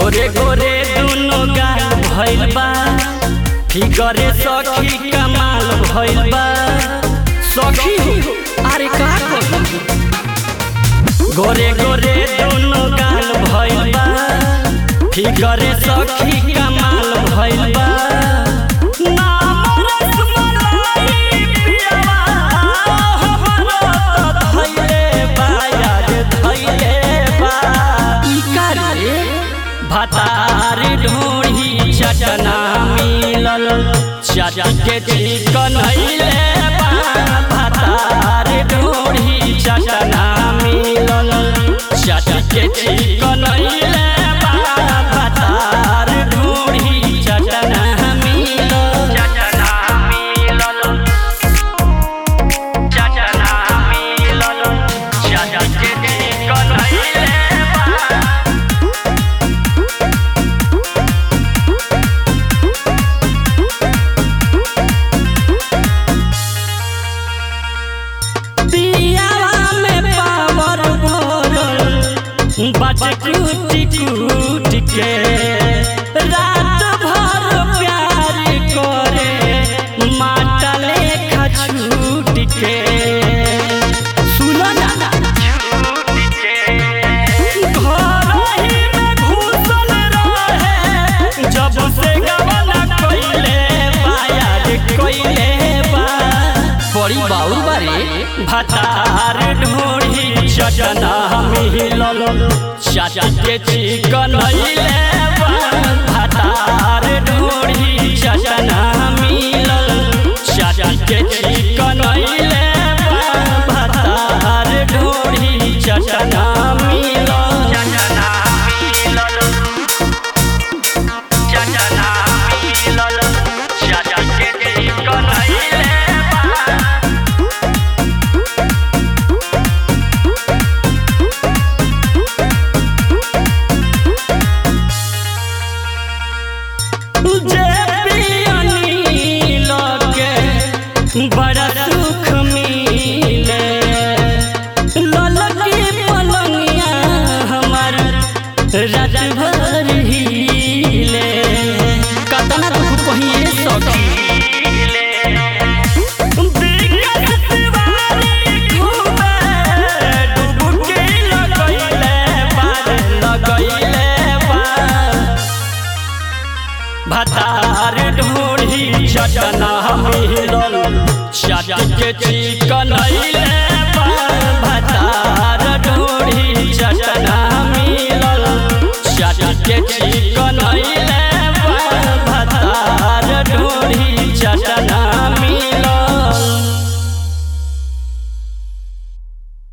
गोरे गोरे दुनो गाल भइल बा फिगरे सखी कमाल भइल बा सखी हो, अरे का कही गोरे गोरे दुनो गाल भइल बा फिगरे सखी कमाल भइल बा नाम रसमलाई पियवा हमरो त धइले बा यार धइले बा ई का रे भतार ढोढ़ी चटना मिलल चाचा के चिकन हइले बा भतार ढोढ़ी चटना मिलल चाचा के चिकन हइले बा भतार ढोढ़ी चटना मिलल चटना मिलल चटना मिलल चाचा के चिकन हइले बा पियावा में पावर भरल बच कूटी कूटी के रात भर प्यार करे माटा लेखा छूट के सुनो ना छूट के घर ही में घुसल रहे जब से गवना कइले बायार कइले बा बड़ी बाउर बारे भतार ढोढ़ी चटना मिलल चाचा के चिकन हइले बा भतार ढोढ़ी चटना मिलल चाचा के चिकन हइले बा भतार ढोढ़ी चटना मिलल चटना मिलल चटना मिलल चाचा के चिकन हइले बा जे पियनी लगे बड़ा सुख मिले ललकी पलंगिया हमार रात भर हिले कतना दुख कहिए सखी बिगत तिवारी घूमे, डुबकी लगैले पार, लगैले पार। भतार ढोढ़ी चटना मिलल चाट के चिकन अइले